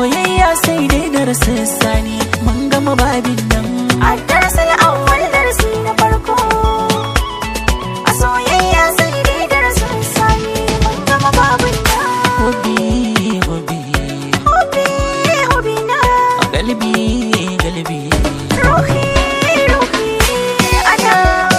soyayya sai dai da sani mun gama babin nan A darasin awwal darasi na farko A soyayya sai dai darasin sani Mun gama babin na hobi hobi Hobi, hobi na galbi galbi Ruhi, ruhi ana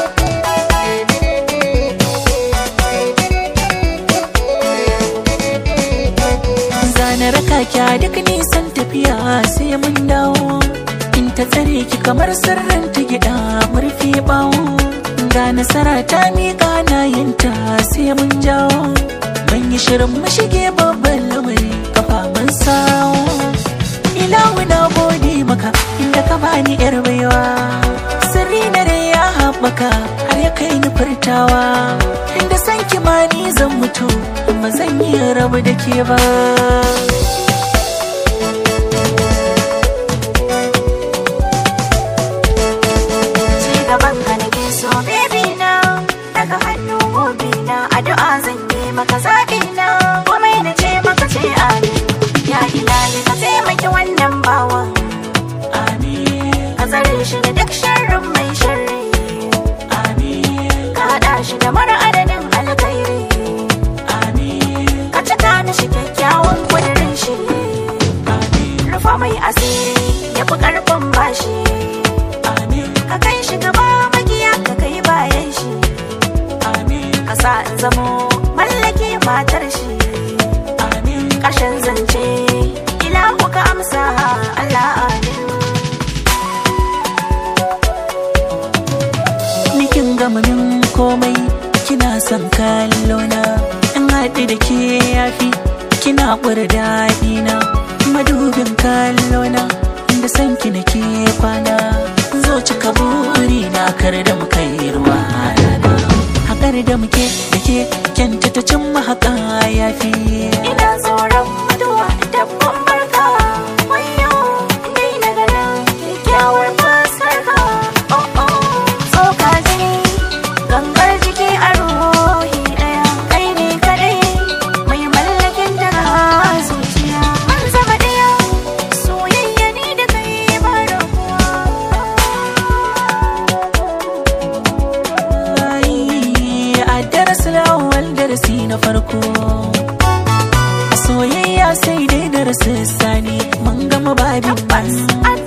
zana raka kya duk nisan tafiya sai mun dawo in ta tsare ki kamar sirrin ta gida murfi bawo ga nasara ta miƙa na yinta sai mun jawo mun yi shirin mu shige babban lamari kafa mun sawo ilahu na gode maka inda ka bani yar baiwa sirri na rai ya haɓaka har ya kai ni furtawa inda san kimani zan mutu ba zan yi rabu da ke ba Ci gaban ka nake so baby na Daga hannu hobi na Addu'a zan yi maka zaɓi na Komai na ce maka ce amin Ya ilahi ka taimaki wannan bawan amin Ka tsare shi da duk sharrin mai sharri amin Ka haɗa shi da mara adadin alkhairi amin Ka cika ni shi kyakkyawan kudirin shi amin Rufa mai asiri ya fi ƙarfin bashi amin Ka kai shi gaba magiya ka kai bayan shi amin Ka sa in zamo mallake matar shi amin ƙarshen zance ilahu ka amsa Allah amin nikin gama min komai kina son kallona in haɗu da ke yafi kina ƙwar daɗi na madubin kallona inda son ki nake kwana zo cika buri na kar da muka yi ruwa rana haƙar da muke da ke kyanta ta cin mahaƙa yafi ina tsoron mutuwa dabban barka wayo dai na ganin kyakkyawar fuskar ka oh oh tsoka jini gangar jiki a ruhi ɗaya kai ne kadai mai mallakin daga zuciya mun zama ɗaya soyayya ni da kai ba rabuwa Ai, a darasi lawal darasi na farko soyayya sai dai darasi sani mun gama babin ban a